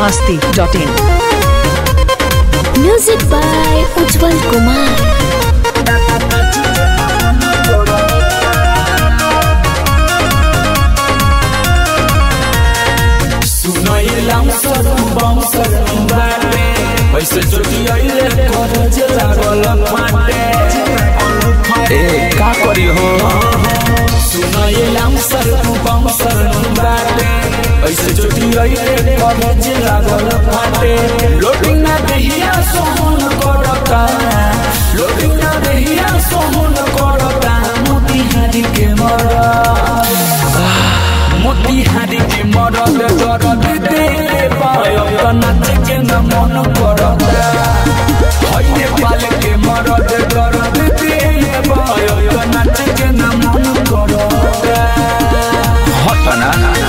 masti.in. Music by Ujjwal Kumar. सुनैलाम सर बम सर बाटे पैसे चोटी आइले करज लागल फाटे ए का करी हो सुनैलाम सर बम सर बाटे पैसे चोटी आइले करज लागल फाटे लोटिंग ना देहिया सोहन करता लोटिंग ना देहिया सोहन करता मोती हारी के मरा मोतिहारी के मरद दरद दे पायो त नाच के न मन करत हइले पाल के मरद दरद दे पायो त नाच के न मन करत हटना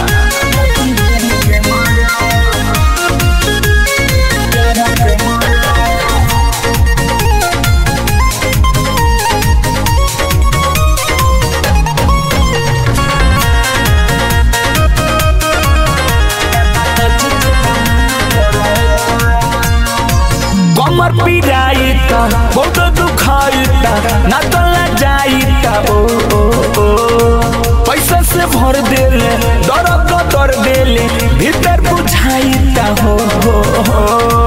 कमर पिराइता बहुत दुखाइता ना तला जाइता ओ ओ ओ पैसा से भर देले दर्द दर देले भीतर बुझाइता हो हो हो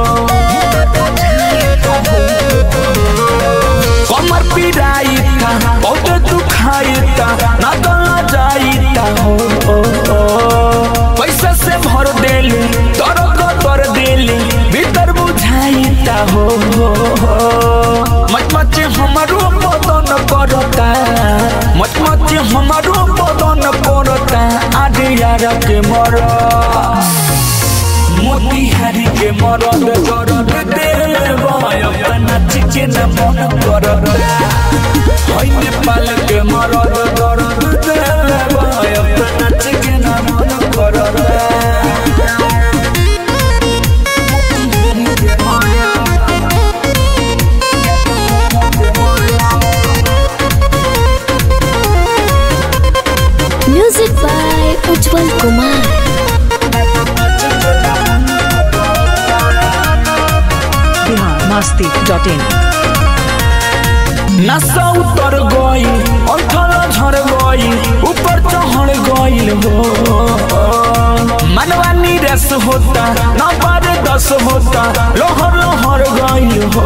कमर पिराइता बहुत दुखाइता ना तला जाइता हो ओ ओ पैसा से भर देले दर्द दर देले भीतर बुझाइता हो हो हो मच मच हमारो बदन करता मच मच हमारो बदन करता आधे यार के मर मोतिहारी के मरद दरद देव नाच के न मन करत हई नेपाल के मरद दरद देव नाच के न मन करत Music by Ujjwal Kumar. Bihar masti.in. नशा उतर गई अंठल झड़ गई ऊपर चढ़ गई हो मनवा नीरस होता न बारे दस होता लोहर लोहर गई हो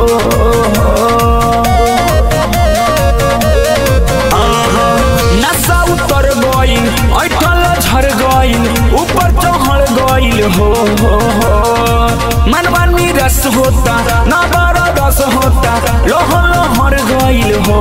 आहा, नशा उतर गई ऐठल झड़ गई ऊपर चढ़ गई हो मनवा नीरस होता न बारा दस होता लोहर लोहर गईल हो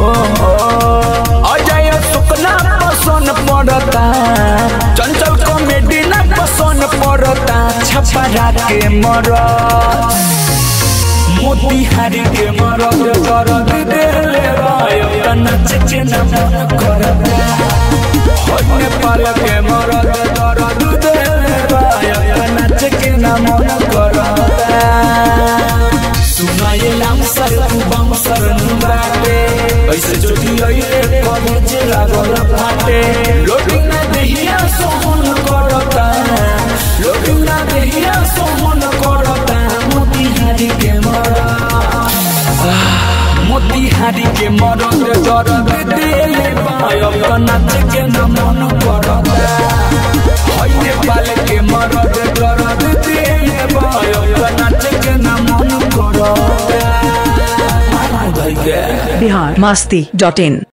अजय सुकना पसंद पड़ता चंचल कॉमेडी ना पसंद पड़ता छपरा के मरद मोतिहारी के मरद दरद देले राय नाच के न मन करता हो नेपाल के मरद दरद देले राय नाच के न मन करता सुनाइलाम सर बम सर बाटे ऐसे चोटी आइले कॉलेज लागल फाटे लोटिंग ना देहिया सोहन करता लोटिंग ना देहिया सोहन करता मोतिहारी के मरा मोतिहारी के मरद दरद देले पायो त नाच के न मन करता हई नेपाल के मरद दरद देले पायो त नाच के न मन करता Bihar masti.in.